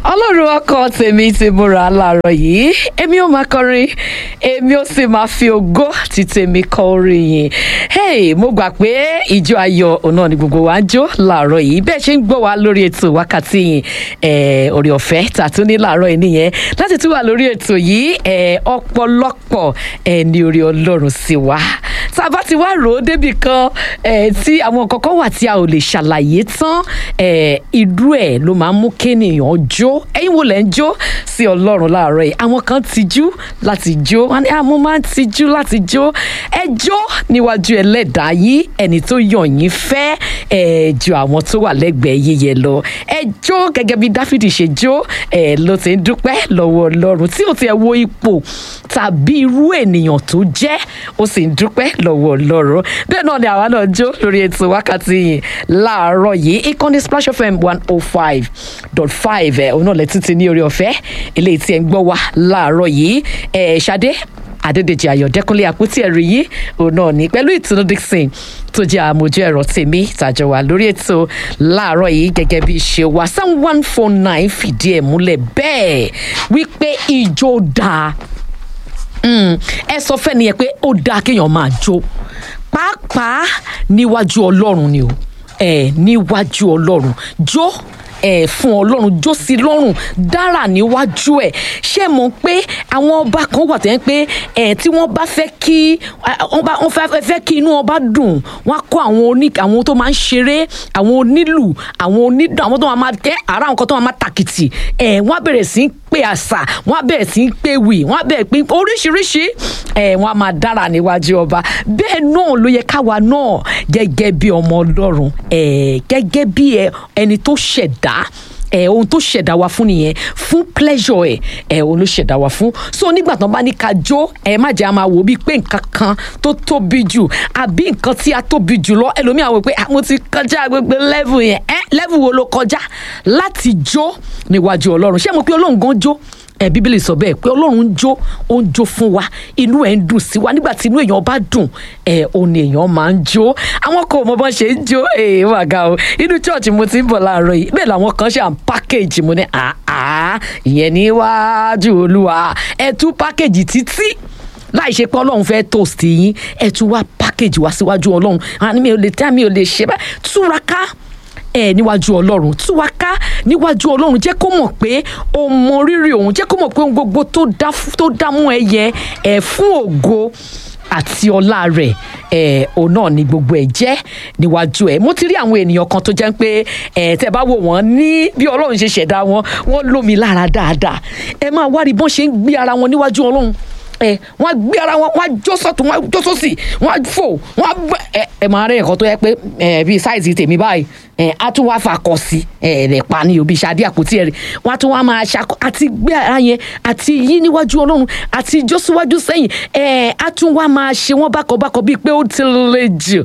ọlọ́run ọkọ tèmi ti múra láàárọ̀ yìí èmi ò máa kọrin èmi ò sì máa fi ògo ti tèmi kọ orin yìí hey mo gbà pé ìjọ ayọ̀ òun náà ni gbogbo wa ń jó láàárọ̀ yìí bẹ́ẹ̀ ṣe ń gbọ́ wa lórí ètò wákàtí yìí eh, orí ọ̀fẹ́ tàtún ní láàárọ̀ yìí nìyẹn láti tún wà lórí ètò yìí eh, ọ̀pọ̀lọpọ̀ eh, ní orí ọlọ́run sí wa tá a bá ti wá rò ó débì kan eh, tí àwọn nǹkan kan wà tí a ò lè ṣàlàyé tán eh, irú ẹ̀ ló máa ń mú kéèyàn jó ẹ̀yin wo lẹ̀ ń jó sí ọlọ́run láàárọ̀ yìí àwọn kan tijú láti jó wọn ni àmọ́ máa ń tijú láti jó ẹ jó níwájú ẹlẹ́dàá yìí ẹni tó yàn yín fẹ́ ẹ ju àwọn tó wà lẹ́gbẹ̀ẹ́ yíyẹ lọ ẹ jó gẹ́gẹ́ bí dáfídì ṣe jó ẹ ló ti ń dúpẹ́ lọ́wọ́ ọlọ́run tí ò ti ẹ̀ wo ipò tàbí irú ènìyàn tó jẹ́ ó sì ń dúpẹ́ lọ́wọ́ ọlọ́run bẹ́ẹ̀ náà ni àwa náà jó lórí ètò wákàtí yìí láàárọ̀ yìí ìkànnì splash fm one oh five dot five ẹ̀ òun náà lẹ́tí ti ní orí ọ̀fẹ́ eléyìí tí ẹ̀ ń gbọ́ wa láàárọ̀ yìí ẹ̀ ṣadé adédèjì ayọ̀dẹ́kúnlé àpótí ẹ̀rí yìí òun náà ní pẹ̀lú ìtùnú dixon tó jẹ́ àmójú ẹ̀rọ tèmi tàjọ wà lórí ètò láàárọ̀ yìí gẹ́gẹ́ bí ṣe wà sam one four nine fìdí ẹ̀ múlẹ̀ bẹ́ẹ̀ wípé ijó dáa ẹ sọ fẹ́ni yẹn pé ó dáa kéèyàn máa jó pàápàá níwájú ọlọ́run ni o ẹ níwájú ọlọ́run jó ẹ fún ọlọ́run jó sí lọ́rùn dára níwájú ẹ̀ ṣé mọ̀ pé àwọn ọba kan wà tẹ́ pé ẹ tí wọ́n bá fẹ́ kí wọ́n fẹ́ kí inú ọba dùn wọ́n á kọ́ àwọn oní àwọn tó máa ń ṣeré àwọn onílù àwọn onídùn àwọn tó máa kẹ́ ara àwọn kan tó máa tàkìtì ẹ wọ́n á bẹ̀rẹ̀ sí í pé àṣà wọ́n á bẹ̀rẹ̀ sí í pé wì wọ́n á bẹ̀rẹ̀ pé oríṣiríṣi ẹ wọ́n á máa dára níwájú ọba bẹ́ẹ̀ náà ló yẹ káwa náà gẹ́gẹ́ bí ọmọ ọlọ́run ẹ gẹ́gẹ́ bí ẹni tó ṣẹ̀dá ṣẹ̀dá ẹ ohun tó ṣẹ̀dá wa fún nìyẹn fún pleasure ẹ ẹ ohun ló ṣẹ̀dá wa fún so nígbà tán bá ní ká jó ẹ má jẹ́ a máa wò bíi pé nǹkan kan tó tóbi jù àbí nǹkan tí a tóbi jù lọ ẹlòmíà wò pé mo ti kọjá gbogbo level yẹn ẹ level wo ló kọjá láti jó níwájú ọlọ́run ṣé mo pé ọlọ́run gan jó ẹ bíbélì sọ bẹ́ẹ̀ pé ọlọ́run ń jó ó ń jó fún wa inú ẹ̀ ń dùn sí wa nígbà tí inú èèyàn bá dùn ẹ ò ní èèyàn máa ń jó àwọn kò mọ bọ́n ṣe ń jó ẹ wà ga o inú chọ́ọ̀chì mo ti ń bọ̀ láàárọ̀ yìí bẹ́ẹ̀ làwọn kan ṣe à ń pákéjì mo ní àá ìyẹn níwájú olúwa ẹ tú pákéjì títí láì ṣe pé ọlọ́run fẹ́ toast yín ẹ tún wá pákéjì wá síwájú ọlọ́run àní mi ò lè tẹ́ mi ò lè ṣe báyìí túraká ẹ níwájú ọlọ́run tú wa ká níwájú ọlọ́run jẹ́ kó mọ̀ pé o mọ rírì òun jẹ́ kó mọ̀ pé ohun gbogbo tó dá mú ẹ yẹ ẹ fún ògo àti ọlá rẹ̀ ẹ òun náà ni gbogbo ẹ jẹ́ níwájú ẹ mo ti rí àwọn ènìyàn kan tó jẹ́ pé ẹ tẹ́ bá wò wọ́n ní bí ọlọ́run ṣe ṣẹ̀dá wọn wọ́n lómi lára dáadáa ẹ máa wá rí bọ́n ṣe ń gbé ara wọn níwájú ọlọ́run ẹ wọn gbé ara wọn wọn jó sọtún wọn jó sósì wọn fò wọn gbẹ ẹ ẹ máa rí nǹkan tó yẹ pé ẹ bíi sáìsì tèmi báyìí ẹ á tún wá fakọ sí ẹ rẹ pa ní òbí ṣadé àpótí ẹ rẹ wọn á tún wá máa ṣakọ àti gbé ara yẹn àti yí níwájú ọlọ́run àti jó síwájú sẹ́yìn ẹ á tún wá máa ṣe wọn bákọ̀bákọ̀ bíi pé ó ti le jù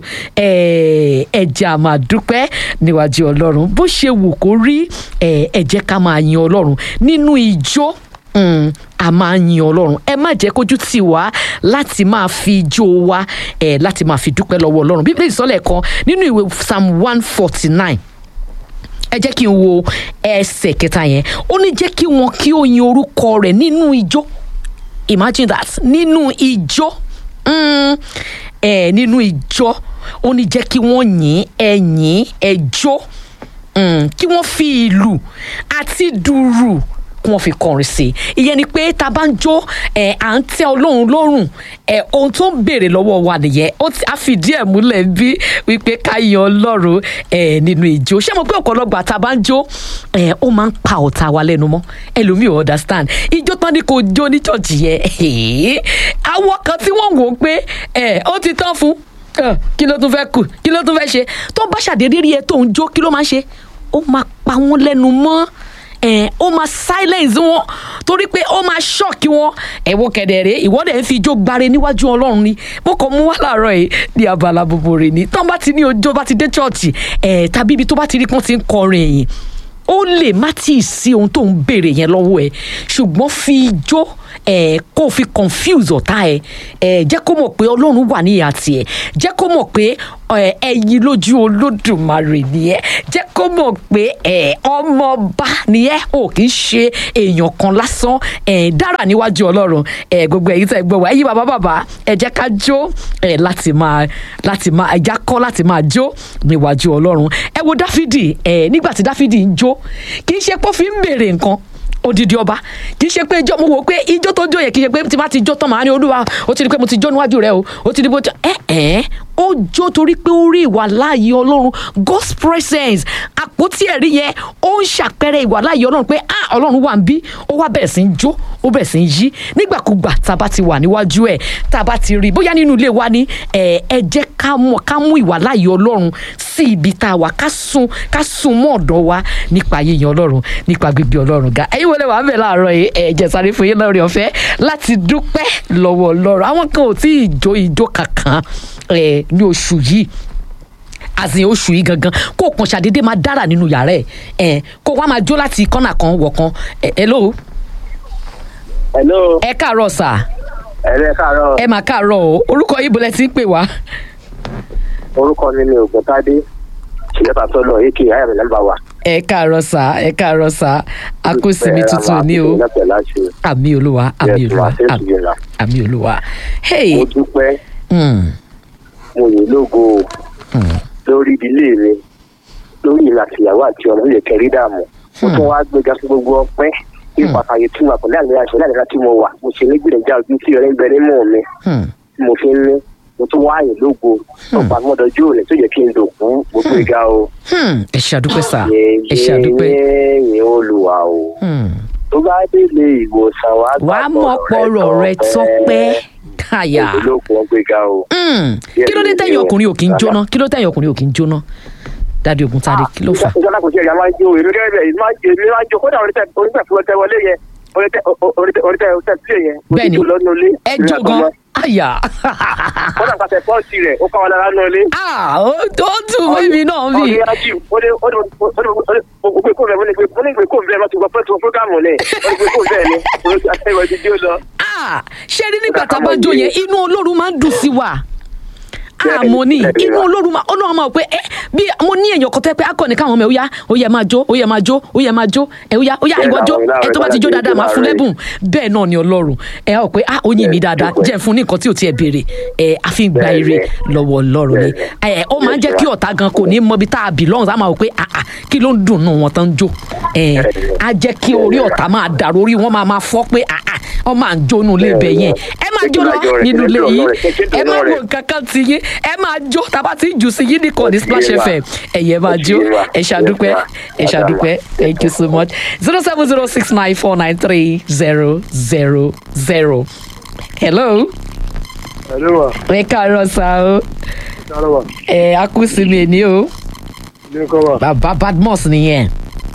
ẹ ẹ jẹ́ á máa dúpẹ́ níwájú ọlọ́run bó ṣe wù kó rí ẹ ẹ jẹ́ ká máa yin ọlọ́run nínú ijó Mm, a máa ń yin ọlọ́run ẹ má jẹ́ kójú tì wá láti máa fi ijó wa ẹ láti máa fi dúpẹ́ lọ́wọ́ ọlọ́run bíbélì sọ́lẹ̀ kan nínú ìwé psalm one forty nine ẹ jẹ́ kí n wo ẹsẹ̀ kẹta yẹn ó ní jẹ́ kí wọn kí ó yin orúkọ rẹ̀ nínú ijó imagine that nínú ijó mm, ẹ nínú ijó ó ní jẹ́ kí wọ́n yìn ẹ yìn ẹ jó mm, kí wọ́n fi ìlù àti dùrù kí wọ́n fi kọrin sí i ìyẹn ni pé tá a bá ń jó ẹ̀ à ń tẹ́ ọlọ́run lọ́rùn ẹ̀ ohun tó ń béèrè lọ́wọ́ wa nìyẹn ó ti á fìdí ẹ̀ múlẹ̀ bí wípé ká yan ọlọ́run ẹ̀ nínú ìjó ṣé mo pé ọ̀pọ̀lọpọ̀ tá a bá ń jó ẹ̀ ó máa ń pa ọ̀tá wa lẹ́nu mọ́ ẹlòmíì ò understand ijó tán ni kò jó ní church yẹn àwọn kan tí wọ́n wò ó pé ẹ̀ ó ti tán fún kí ló tún fẹ́ kù kí ló tún fẹ́ ṣe tó bá ṣàdédé rí ẹ tó ń jó kí ló máa ṣe ó máa pa wọ́n lẹ́nu mọ́ ẹ ó máa silence wọn torí pé ó máa ṣọ́ọ̀kì wọn ẹ̀wọ̀n kẹ̀dẹ̀rẹ́ ìwọ́dẹ̀ ń fi ijó gbare níwájú ọlọ́run ni mo kàn mú wá láàárọ̀ yìí ní abala gbogbo rẹ̀ ni tán bá ti ní ojó bá ti dé chọ́ọ̀chì ẹ̀ tàbí ibi tó bá ti rí pọ́n ti ń kọrin ẹ̀yìn ó lè má tíì sí ohun tó ń béèrè yẹn lọ́wọ́ ẹ̀ ṣùgbọ́n fi ijó ẹ̀ kó o fi confuse ọ̀tá ẹ̀ ẹ̀ jẹ́ kó mọ̀ pé ọlọ́run wà ní ìhà tiẹ̀ jẹ́ kó mọ̀ pé ẹ̀, ẹyin lójú olódùmarè nìyẹn jẹ́ kó mọ̀ pé ẹ̀, ọmọọba nìyẹn ò kì í ṣe èèyàn kan lásán ẹ̀, dára níwájú ọlọ́run ẹ̀, gbogbo ẹ̀yin tẹ́ ẹ gbọ́ wá ẹ̀yin bàbá bàbá ẹ jẹ́ ká jó ẹ̀, láti máa láti máa ẹja kọ́ láti máa jó níwájú ọlọ́run ẹ wo dáfídì ẹ̀, nígbà tí dáfídì ń jó kì í ṣe pé ó fi ń béèrè nǹkan odidi ọba kì í ṣe pé ijó mo wò pé ijó tó jó yẹ kì í ṣe pé tí bá ti jó tán màá ní olúwa ó ti di pé mo ti jó níwájú rẹ o ó ti di bó ti ẹ ẹ ó jó torí pé ó rí ìwà láàyè ọlọ́run God's presence àpótí ẹ̀rí yẹn ó ń ṣàpẹẹrẹ ìwà láàyè ọlọ́run pé ah ọlọ́run wà ń bí ó wá bẹ̀rẹ̀ sí ń jó ó bẹ̀rẹ̀ sí ń yí nígbàkúgbà tá a bá ti wà níwájú ẹ̀ tá a bá ti rí bóyá nínú ilé wa ni ẹ ẹ jẹ́ ká mọ̀ ká mú ìwà láàyè ọlọ́run sí ibi tá a wà ká sun ká sun mọ́ ọ̀dọ̀ wa nípa yíyan ọlọ́run nípa gbígbé ọlọ́run ga ẹ̀yin wọlé wàá bẹ̀ láàárọ̀ yìí ẹ̀ jẹ́ sáré fún yín lórí ọ̀fẹ́ láti dúpẹ́ lọ́wọ́ ọlọ́run àwọn kan ò tí ì jó ijó kankan ẹ̀ ní oṣù yìí àsìn oṣù yìí gangan kó o kàn ṣàdédé máa dára nínú yàrá ẹ̀ ẹ̀ kó o wá máa jó láti kọ́nà kan wọ̀ kan ẹ̀ hello hello ẹ káàárọ̀ sà ẹ̀rẹ́ káàárọ̀ ẹ mà káàárọ̀ o orúkọ yìí bọ́lẹ̀ tí ń pè wá orúkọ mi ni ògùntàdé ṣìlẹ́pà tó lọ èkì ayàmì nàmbà wa. ẹ káàárọ̀ sà ẹ káàárọ̀ sà akósìmí tuntun ní o àmì olúwa àmì olúwa àmì- àmì olúwa hey mo dúpẹ́ mm, mo yìn lógo mm, lórí ìdílé mi lórí ìlà àtìyàwó àti ọmọ ilé kẹrí dààmú mo tún wá gbéga fún gbogbo ọpẹ́ ní pàtàkì tí mo àpòlẹ́ àmì àṣẹ láti láti mo wà mo ṣe nígbìyànjú ojú tí ọ̀rẹ́ ń bẹ nínú mi mm. tí mo fi ń ní mo tún wá yìn lógo ọ̀pá mọ́dọ̀jú òní tó yẹ kí n dòkú gbogbo ìga o. Hmm, ẹ ṣàdúpẹ́ sà ẹ ṣàdúpẹ́ yẹ́yẹ́ olùwà o. Hmm. tó bá délé ìwòsàn wa wàá mọ̀ pọ̀rọ̀ rẹ tọ́pẹ́ káyà olókun ọgbẹ́ga o. Hmm, kí ló dé tẹ̀yìn ọkùnrin ò kí ń jóná kí ló tẹ̀yìn ọkùnrin ò kí ń jóná dádì Ògúntadé kí ló fà ìjọba kò sí ẹ̀yà máa ń jó èmi gẹ́gẹ́ bẹ́ẹ̀ máa ń jó èmi máa ń jó kódà oríṣẹ́ oríṣẹ́ fún ọtẹ wọlé yẹn oríṣẹ́ oríṣẹ́ oríṣẹ́ sílẹ̀ yẹn. Bẹ́ẹ̀ni. ó ti jó lọ́nu ilé. ẹ jó gan àyà kódà pàṣẹ pọ́ọ̀sì rẹ̀ ó káwọn lára nù ilé. Ah, ó ó dùn mímí náà bí ọdún yájú ó ní ó ní ó ní ó ní gbé kó bẹ́ẹ̀ mo ní gbé mo ní gbé kó bẹ́ẹ̀ mo ti gbọ́ pẹ́ẹ́tù fúgàmù ni ó ní gbé kó bẹ́ẹ̀ ni olùsọ̀tẹ̀wẹ̀ ti jó lọ. Ah, ṣé rí nígbà tá a bá jó yẹn inú Ọlọ́run máa ń dùn sí wa àmọ́ ní inú Ọlọ́run máa Ọlọ́run máa pé ẹ bí mo ní èèyàn kan tẹ́ pé akọni káwọn ọmọ ẹ ó yá ó yẹ máa jó ó yẹ máa jó ó yẹ máa jó ẹ ó yá ó yá ìwọ jó ẹ tó bá ti jó dáadáa máa fún lẹ́bùn bẹ́ẹ̀ náà ni Ọlọ́run ẹ á rò pé ah ó yìn mí dáadáa jẹ́ n fún ní nǹkan tí ò tiẹ̀ béèrè ẹ a fi ń gba ire lọ́wọ́ Ọlọ́run ni ẹ ó máa ń jẹ́ kí ọ̀tá gan kò ní mọ ibi tá a belong á máa rò pé ah ah kí ló ń dùn nù wọn tán jó ẹ á jẹ́ kí orí ọ̀tá máa dàrú orí wọn máa máa fọ́ pé ah ah ọ máa ń jó nù lé ibẹ̀ yẹn ẹ máa jó lọ nínú ilé yìí ẹ máa wo nǹkan kan ti yín ẹ máa jó tàbá ti jù sí yín nìkan ní Splash FM ẹ̀yẹ máa jó ẹ ṣàdúpẹ́ ẹ ṣàdúpẹ́ thank you so much zero seven zero six nine four nine three zero zero zero hello ẹ̀rọ wa ẹ káàárọ̀ sá o ẹ̀rọ wa ẹ akúsìmí ẹ̀ ní o ilé kọ́ wa bàbá badmus nìyẹn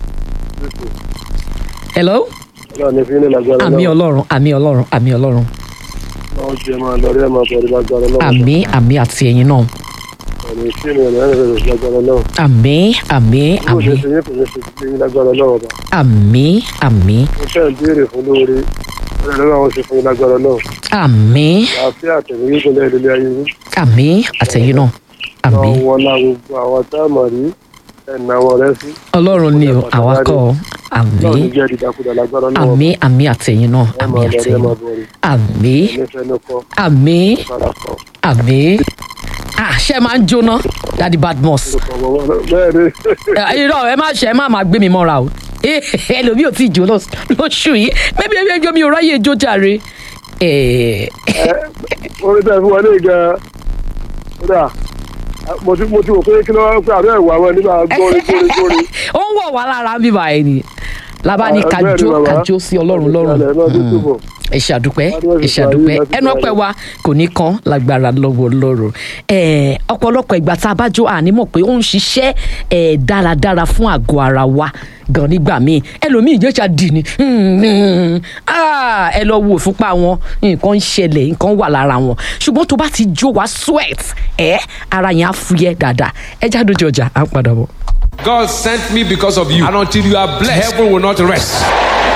hello ọlọ́run ní fílẹ̀ lágbára àmì ọlọ́run àmì ọlọ́run àmì ọlọ́run náà jẹ́ máa lọrí ẹ̀ máa bọ̀ ọ́ lágbára náà àmì àmì àti ẹ̀yin náà ọ̀nà ìfílẹ̀ ẹ̀ náà rẹ̀ lágbára náà àmì àmì bó ṣe àmì ṣe yín kò ní ṣe sí yín lágbára náà ọba àmì àmì mo fẹ́ ń béèrè fún lóore ọ̀rẹ́ lọ́wọ́ àwọn ṣe fún yín lágbára náà àmì àáfíà àtẹ̀wé yín kò lẹ́yìn ilé ayé yín àmì àtẹ̀yin náà àmì náà wọn lá gbogbo àwọn táàmù rí ẹ̀nà wọn rẹ sí ọlọ́run ni o àwa kọ́ ọ àmì náà ní jẹ́ dídákúdà lágbára náà àmì àmì àtẹ̀yin náà ẹ àmì máa lọrí ẹ àtẹ̀yin máa náà bọ̀ rí àmì ẹlẹ́fẹ́ ní kọ́ àmì fara kọ́ àmì ah ṣe máa ń jóná dadi badmus bẹ́ẹ̀ ni Eh, irọ́ ẹ má ṣe ẹ má máa gbé mi mọ́ra o Eh, ẹlòmíì ò tí ì jó lọ́s- lóṣù yìí bẹ́ẹ̀ bí ẹjọ́ mi ò ráyè jó jàre. Eh, orí tẹ̀ fún wa ní ìgbà kódà mo ti mo ti wò pé kí ló wá pé àbẹ́ ìwà wọn nígbà gbórí gbórí gbórí. ó ń wọ̀ wá lára bíbá ẹ ni lábá ní Ah, bẹ́ẹ̀ ni kájó bàbá. kájó sí ọlọ́run lọ́rùn Ìsàlẹ̀ náà tó túbọ̀. ẹ ṣàdúpẹ́ Adúlọ́ ẹ ti ṣàdúpẹ́ parí láti ẹnu ọpẹ́ parí. wa kò ní kan lágbára lọ́wọ́ lọ́rùn Eh, ọ̀pọ̀lọpọ̀ ìgbà tá a bá jó àní mọ̀ pé ó ń ṣiṣẹ́ eh, dáradára fún àgọ́ ara wa gan nígbà míì ẹlòmíì ìjẹ́sà dì ní Hmm, ah, ẹ lọ wo ìfúnpá wọn nǹkan ń ṣẹlẹ̀ nǹkan wà lára wọn ṣùgbọ́n tó bá ti jó wa sweat ẹ ara yẹn á fúyẹ́ dáadáa ẹ jáde ojú ọjà à ń padà bọ̀. God sent me because of you. And until you are blessed, heaven will not rest.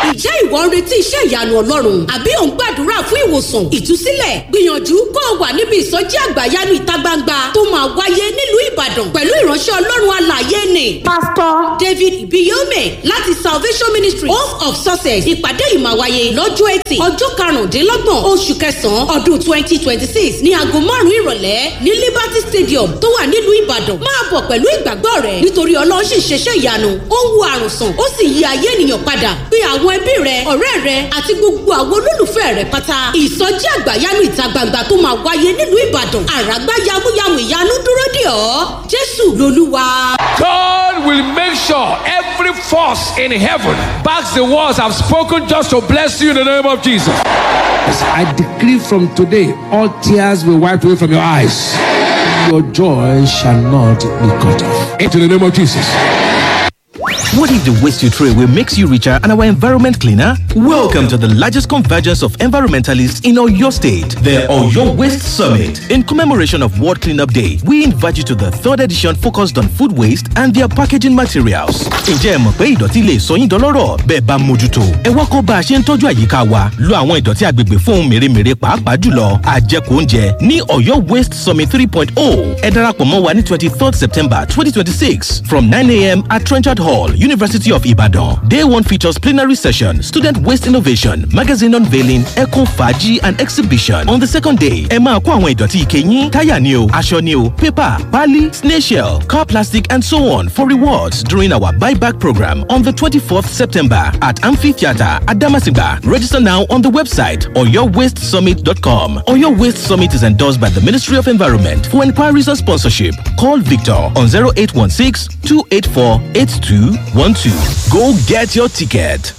Ìjẹ́ ìwọ ń retí iṣẹ́ ìyanu Ọlọ́run àbí ò ń gbàdúrà fún ìwòsàn ìtúsílẹ̀ gbìyànjú kó o wà níbi ìsọjí àgbàyanu ìta gbangba tó máa wáyé nílùú Ìbàdàn pẹ̀lú ìránṣẹ́ Ọlọ́run alààyè ni. Pásítọ̀ David Ibiyome láti Salvation Ministry Home of Success ìpàdé yìí máa wáyé lọ́jọ́ Ẹtì ọjọ́ karùndínlọ́gbọ̀n oṣù kẹsàn-án ọdún twenty twenty six ní aago márùn-ún ìrọ̀lẹ́ ní Liberty Stadium tó wà nílùú Ìbàdàn máa bọ̀ pẹ̀lú ìgbàgbọ́ rẹ̀ nítorí Ọlọ́run sì ń ṣeṣẹ́ ìyanu ó ń wo àrùn sàn ó sì yí ayé ènìyàn padà pé àwọn ẹbí rẹ ọ̀rẹ́ rẹ àti gbogbo àwọn olólùfẹ́ rẹ pátá ìsọjí àgbàyanu ìta gbangba tó máa wáyé nílùú Ìbàdàn àràgbá yamuyamu ìyanu dúró dè ọ́ Jésù lolúwa. God will make sure every force in heaven backs the words I've spoken just to bless you in the name of Jesus. I decree from today, all tears will wipe away from your eyes. Your joy shall not be cut off. Into the name of Jesus. What if the waste you throw away makes you richer and our environment cleaner? Welcome to the largest convergence of environmentalists in Oyo State, the Oyo Waste Summit. In commemoration of World Cleanup Day, we invite you to the third edition focused on food waste and their packaging materials. Ǹjẹ́ ẹ mọ̀ pé ìdọ̀tí lè sọ yín dọlọ́rọ̀ bẹ́ẹ̀ bá mójútó? Ẹ wá kọ́ bá a ṣe ń tọ́jú àyíká wa. Lo àwọn ìdọ̀tí agbègbè fún ohun mèremère pàápàá jùlọ àjẹkù oúnjẹ ní Oyo Waste Summit 3.0. Ẹ darapọ̀ mọ́ wa ní 23rd September 2026 from 9am at Trenchard Hall, University of Ibadan. Day one features plenary session, student waste innovation, magazine unveiling, eco faji and exhibition. On the second day, ẹ máa kó àwọn ìdọ̀tí ike yín, táyà ni o, aṣọ ni o, paper, pali, snail shell, car plastic and so on for rewards during our buyback program on the 24th September at Amphitheatre at Damasigba. Register now on the website oyowastesummit.com. Oyo Waste Summit is endorsed by the Ministry of Environment. For inquiries or sponsorship, call Victor on 0816 284 8212. Go get your ticket.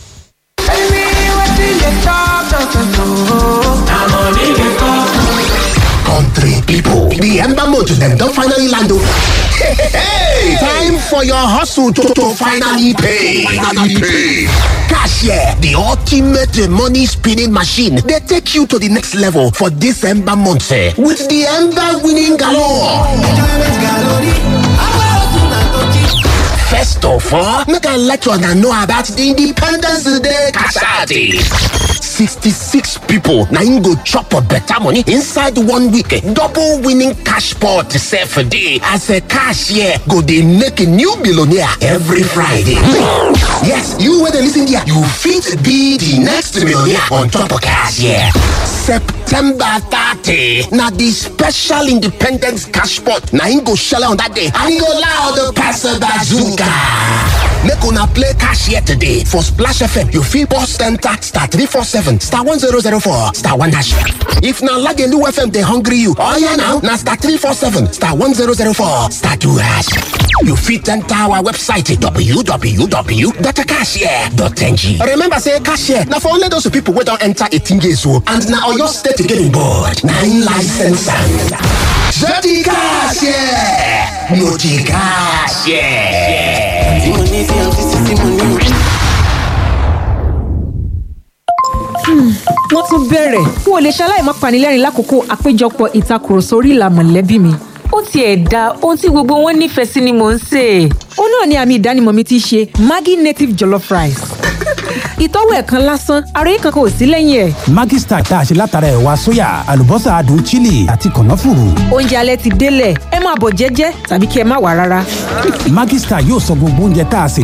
Country people, the Ember Motor them don finally land o. Hey, time for your hustle to, to finally pay. Finally pay. Cashier, the ultimate uh, money spinning machine, they take you to the next level for this Ember month eh, with the Ember winning galore. First of all, make I let you know about the Independence Day Kasadi. 66 people na im go chop a better money inside one week. Double winning cash pot sef dey as a cashier go dey make a new billionaire every Friday. yes, you wey dey lis ten here, you fit be the next millionaire on top of cashier. September 30 na the special independence cash pot na im go shele on that day and e go loud pass bazooka. Make una play cashier today for Splash FM. You fit bust enter star 347 star 1004 star 1 hash. If na Lagelu FM dey hungry you, oya now na star 347 star 1004 star 2 hash. You fit enter our website www.cashier.ng. Remember say cashier na for only those people wey don enter 18 years old and na Oyo State getting board. Na im license am. Jẹ́ti cashier, no ti cashier. wọ́n tún bẹ̀rẹ̀ n ò lè ṣaláì má panilẹ́rìn lákòókò àpéjọpọ̀ ìtakùrọ̀sọ orí ìlà mọ̀lẹ́bí mi. ó tiẹ̀ da ohun tí gbogbo wọn nífẹ̀ẹ́ sí ni mò ń sè é. ó náà ni àmì ìdánimọ̀ mi ti ṣe Maggi native jollof rice. ìtọ́wò ẹ̀kan lásán àròyé kankan ò sí lẹ́yìn ẹ̀. Maggi Star tá a ṣe látara ẹ̀wà sóyà àlùbọ́sà adùn chili àti kànáfùrù. oúnjẹ alẹ́ ti délẹ̀ ẹ máa bọ̀ jẹ́jẹ́ tàbí kí ẹ má wà rárá. Maggi Star yóò sọ gbogbo oúnjẹ tá a sè